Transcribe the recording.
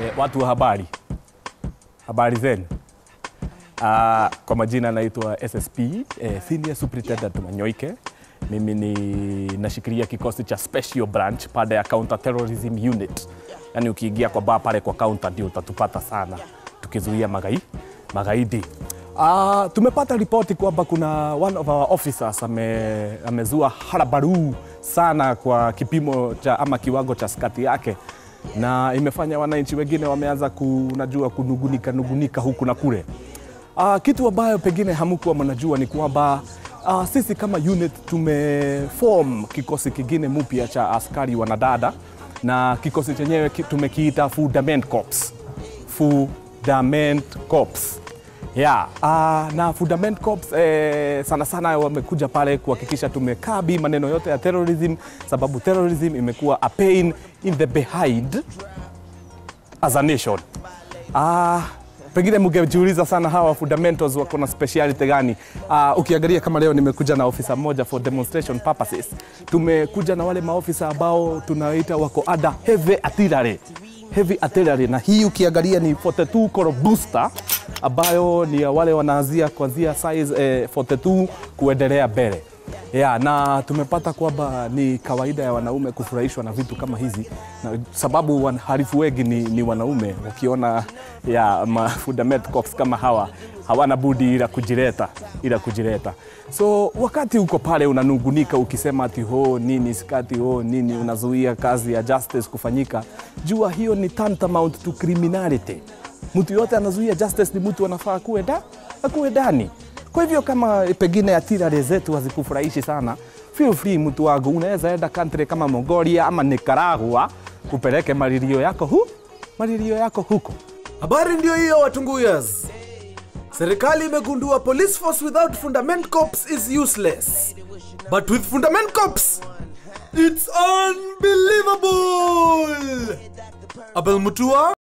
E, watu wa habari, habari zenu. Uh, kwa majina naitwa SSP eh, Senior Superintendent Manyoike. Mimi ni nashikilia kikosi cha Special Branch pale ya Counter Terrorism Unit. Yaani ukiingia kwa baa pale kwa counter ndio utatupata sana tukizuia magai, magaidi. Uh, tumepata ripoti kwamba kuna one of our officers ame, amezua harabaru sana kwa kipimo cha ama kiwango cha skati yake na imefanya wananchi wengine wameanza kunajua kunugunika nugunika huku na kule. Uh, kitu ambayo pengine hamkuwa mnajua ni kwamba uh, sisi kama unit tumeform kikosi kingine mpya cha askari wanadada na kikosi chenyewe ki- tumekiita Fundament Corps. Fundament Corps. Yeah, uh, na Fundament Corps eh, sana sana wamekuja pale kuhakikisha tumekabi maneno yote ya terrorism, sababu terrorism imekuwa a pain in the behind as a nation. Ah, pengine mngejiuliza sana hawa fundamentals wako na speciality gani? Ah, ukiangalia kama leo nimekuja na ofisa mmoja for demonstration purposes. Tumekuja na wale maofisa ambao tunaita wako ada heavy artillery. Heavy artillery na hii ukiangalia ni 42 core booster ambayo ni ya wale wanaanzia kuanzia size eh, 42 kuendelea mbele. Yeah, na tumepata kwamba ni kawaida ya wanaume kufurahishwa na vitu kama hizi na sababu wahalifu wengi ni, ni wanaume wakiona ya ma fundament cops kama hawa hawana budi ila kujileta ila kujileta. So wakati uko pale unanungunika ukisema ati ho nini skati ho nini, unazuia kazi ya justice kufanyika, jua hiyo ni tantamount to criminality. Mtu yote anazuia justice ni mtu anafaa kuwe da, akuwe ndani. Kwa hivyo kama pengine atirare zetu hazikufurahishi sana, feel free mtu wangu, unaweza enda country kama Mongolia ama Nicaragua upeleke malilio yako hu malilio yako huko. Habari ndio hiyo Watunguyas. Serikali imegundua police force without fundament corps is useless. But with fundament corps, it's unbelievable. Abel Mutua